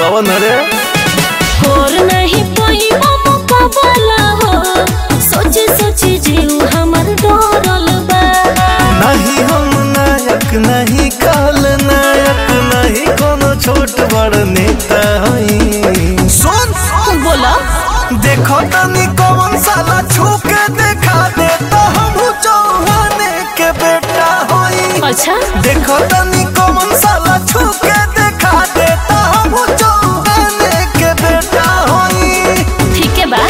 कौन रे और नहीं कोई मुकाबला हो सोची सोची जीव हमर डरल बा नहीं हम नायक नहीं काल नायक नहीं कोनो छोट बड़ नेता हई सुन बोला देखो तनी कौन साला छू के देखा दे तो हम चौहाने के बेटा होई अच्छा देखो तनी कौन साला छू के देखा दे तो हम चौहाने के बेटा होई ठीक है बा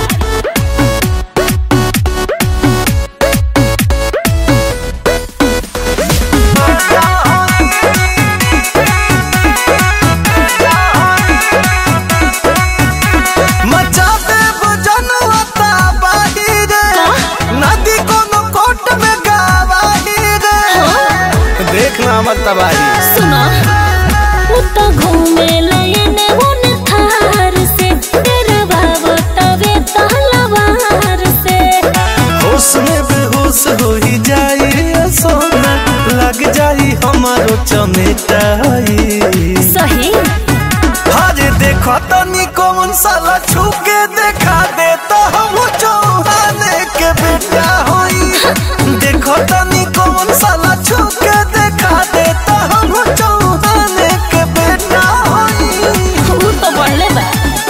मचा दे जनवता बाहिरे नदी कोनो कोट में गावाही रे देखना मत तबाही सुनो वो तो घूमे लयने उन थार से तेरा बाबू तवे तलवार से होश में बेहोश हो ही जाई रे सोना लग जाई हमारो चमेटाई सही हाजे देखो तनी कौन साला छू के देखा दे तो हम चौहाने के बेटा होई देखो तनी कौन साला छू के देखा दे तो हम चौहाने के बेटा होई वो तो बढ़ले बा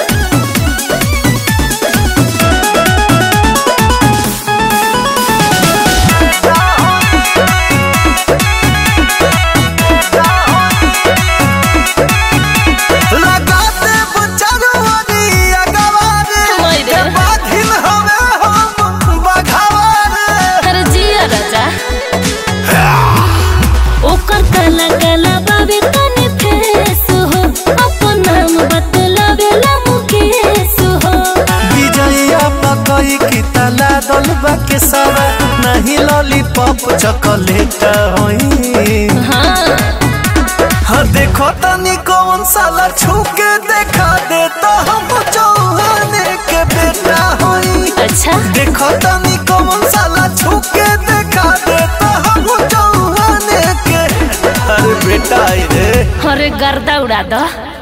लगा दे बचरवारी अगवारे मैरे। के बाधिन हवे हम बघावारे अरे जिया राजा ओकर काला काला बाबे तने फेस हो अपन नाम बतलावे ला मुकेश हो विजया पकई की तला दलबा के सवा नहीं लॉलीपॉप चॉकलेट होई हाँ हाँ देखो तनी कौन साला छू के देखा दे तो हम चौहाने के बेटा होई अच्छा देखो तनी कौन साला छू के देखा दे तो हम चौहाने के अरे बेटा आई रे अरे गर्दा उड़ा दो